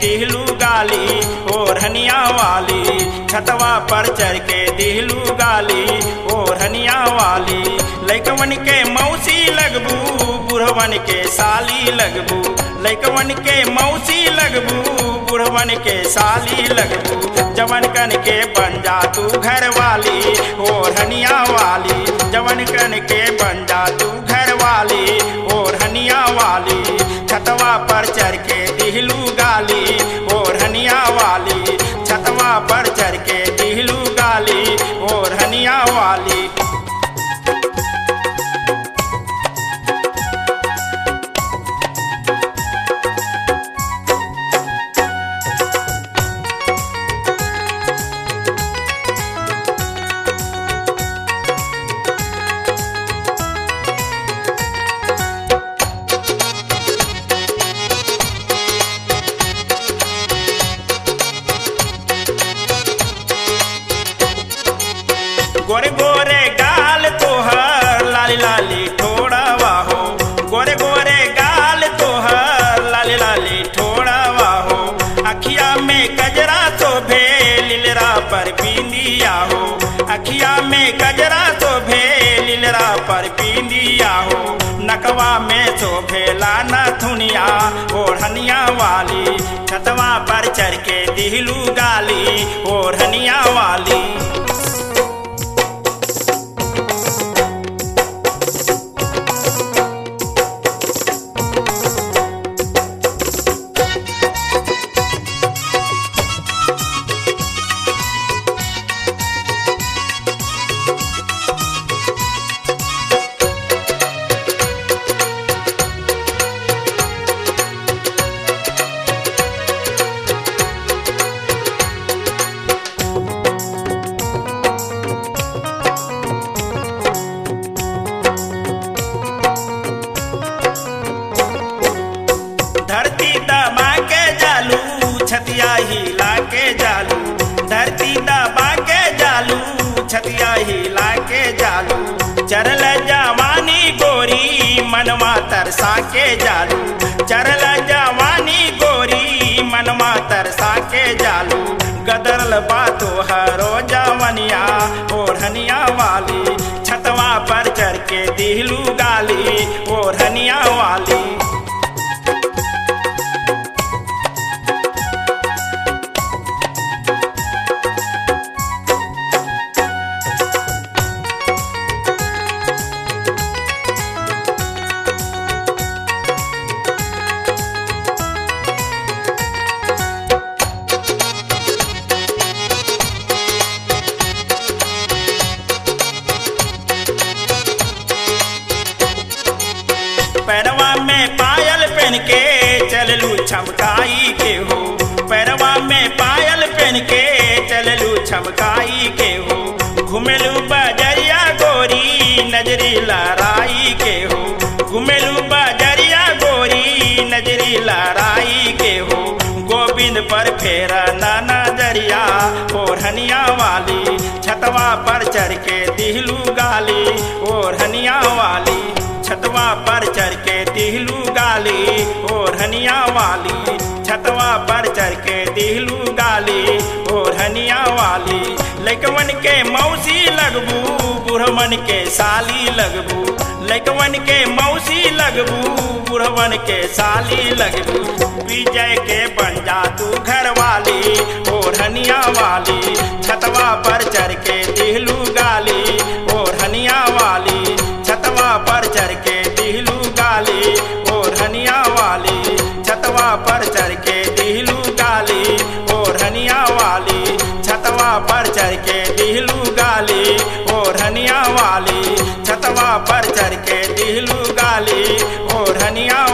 दिहलू गाली ओढ़निया वाली छतवा पर चढ़ के दिहलू गाली ओढ़निया वाली लैकवन के मौसी लगबू बुढ़वन के साली लगबू लैकवन के मौसी लगबू बुढ़वन के साली लगबू जवन कन के बन जा तू घर वाली ओढ़निया वाली जवन कन के बन जा तू घर वाली ओढ़निया वाली छतवा पर चढ़ के दिहलू गाली ओढ़निया वाली छतवा पर चढ़ के दिहलू गाली ओढ़निया वाली गोरे गोरे गाल तोहर लाली लाली ठोड़ावा हो गोरे गोरे गाल तोहर लाली लाली ठोड़ावा हो अखिया में गजरा तो भे लीलरा पर बिंदिया हो अखिया में गजरा तो भे लीलरा पर बिंदिया हो नकवा में तो भेला न थुनिया ओढ़निया वाली छतवा पर चढ़ के दिहलू गाली ओढ़निया वाली धरती दबा के जालू छतिया हिला के जालू धरती दबा के जालू छतिया हिला के जालू चरल जवानी गोरी मनवा तरसा के जालू चरल जवानी गोरी मनवा तरसा के जालू गदरल बातो हरो जवनिया ओढ़निया वाली छतवा पर चढ़ के दिहलू गाली ओढ़निया वाली पैरवा में पायल पहन के चललू छमकाई के हो पैरवा में पायल पहन के चललू छमकाई के हो घुमेलू बजरिया गोरी नजरी लहराई के हो घुमेलू बजरिया गोरी नजरी लहराई के हो गोविंद पर फेरा ना नजरिया ओढ़निया वाली छतवा पर चढ़ के दिहलू गाली ओढ़निया वाली छतवा पर चढ़ के दिहलू गाली ओढ़निया वाली छतवा पर चढ़ के दिहलू गाली ओढ़निया वाली लैकवन के मौसी लगबू बुढ़वन के साली लगबू लैकवन के मौसी लगबू बुढ़वन के साली लगबू विजय के बन जा तू घर वाली ओढ़निया वाली छतवा पर चढ़ के दिहलू गाली ओढ़निया वाली छतवा पर चढ़ के दिहलू गाली ओढ़निया वाली छतवा पर चढ़ के दिहलू गाली ओढ़निया वाली छतवा पर चढ़ के दिहलू गाली ओढ़निया वाली छतवा पर चढ़ के दिहलू गाली ओढ़निया